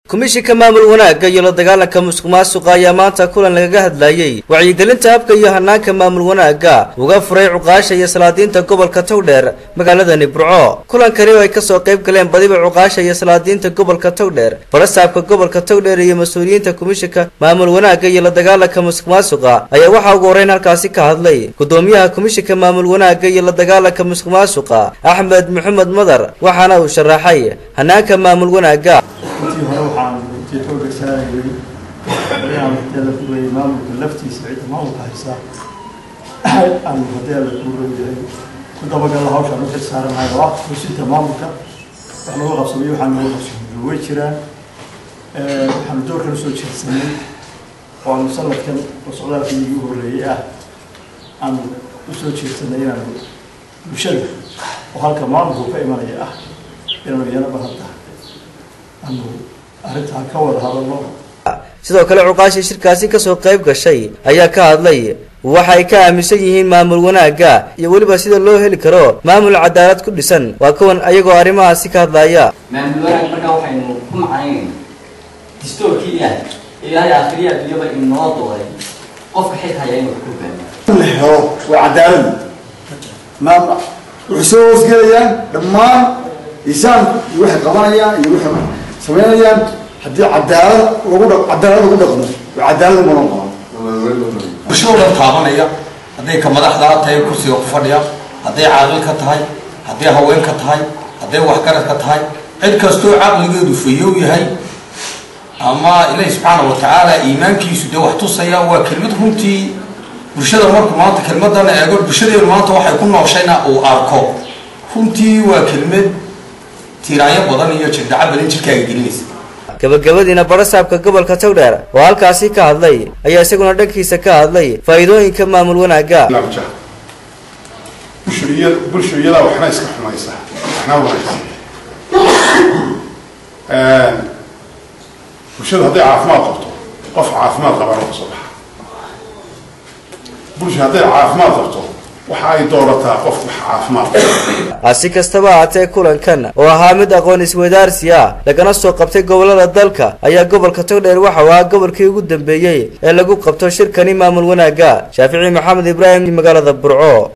komishinka maamul wanaagga iyo la dagaalanka musuq maasuqa ayaa maanta kulan lagaga hadlayey wacyigelinta habka iyo hanaanka maamul wanaagga uga furay cuqaasha iyo salaadiinta gobolka togdheer magaaladani burco kulankani oo ay kasoo qayb galeen badiba cuqaasha iyo salaadiinta gobolka togdheer barasaabka gobolka togdheer iyo mas-uuliyiinta komishinka maamul wanaagga iyo la dagaalanka musuq maasuqa ayaa waxaa ugu horreyn halkaasi ka hadlay gudoomiyaha komishinka maamul wanaagga iyo la dagaalanka musuq maasuqa axmed maxamed madar waxaana uu sharaxay hanaanka maamul wanaagga intii hore waxaan runtii xooga saarayay inaan hadeela kuleeyay maamulka laftiisa cidda maamulka haysa aan hadeela ku rowyahay ku dabagalla hawshaan u xilsaaranahay oo ah xusinta maamulka wax lagu qabsamay waxaan lagu qabsamay way jiraan waxaanu doorkan usoo jeedsanay oo aanu sanadkan oo socdaalkii ugu horreeyey ah aanu usoo jeedsanay inaanu bulshada oo halka maamulku ka imanaya ah inaanu iyana bahadda aanu arrintaan ka wada hadalno sidoo kale cuqaashii shirkaasi kasoo qayb gashay ayaa ka hadlay waxa ay ka aaminsan yihiin maamul wanaagga iyo weliba sida loo heli karo maamul cadaalad ku dhisan waa kuwan ayagoo arrimahaasi ka hadlaya maamul wanaag markaa waxaynu ku macnaynayna distoorkii ilaah ilaahay aakhiriya adduunyaba inoo dooray qofka xilka haya inuu ku hogaamiyo la helo waa cadaalad maam wuxuu soo hoosgelayaan dhammaan insaanku iyo waxay qabanayaan iyo waxay samaynayaan haddii cadaalad lagu dha cadaalad lagu dhaqmo waa cadaalad uma noqon bulshada o dhan taabanaya hadday ka madaxdaa tahay kursiga ku fadhiya hadday caaqil ka tahay hadday haween ka tahay hadday waxgarad ka tahay cid kastoo caqligeedu fayow yahay ama ilaahi subxaana wa tacaala iimaankiisu dee wax tusaya waa kelmad runtii bulshada marku maanta kelmadan eego bulshadeenu maanta waxay ku nooshayna uu arko runtii waa kelmad tiiraanyo badan iyo jirdhaco badan jirkaaga gelinaysa gabagabadiina barasaabka gobolka togdheer oo halkaasi ka hadlay ayaa isaguna dhankiisa ka hadlay faa'iidooyinka maamul wanaagga bulshooyada waxna iska xumaysa waxna wanaagsan bulshada hadday caafimaad qabto qof caafimaad qabana ka soo baxa bulsha hadday caafimaad qabto waxa ay doorataa qof wax caafimaad si kastaba ahaatee kulankan oo ahaa mid aqoon iswadaarsi ah lagana soo qabtay gobolada dalka ayaa gobolka togdheer waxa uu ahaa gobolkii ugu dambeeyey ee lagu qabto shirkani maamul wanaagga shaafici maxamed ibraahim magaalada burco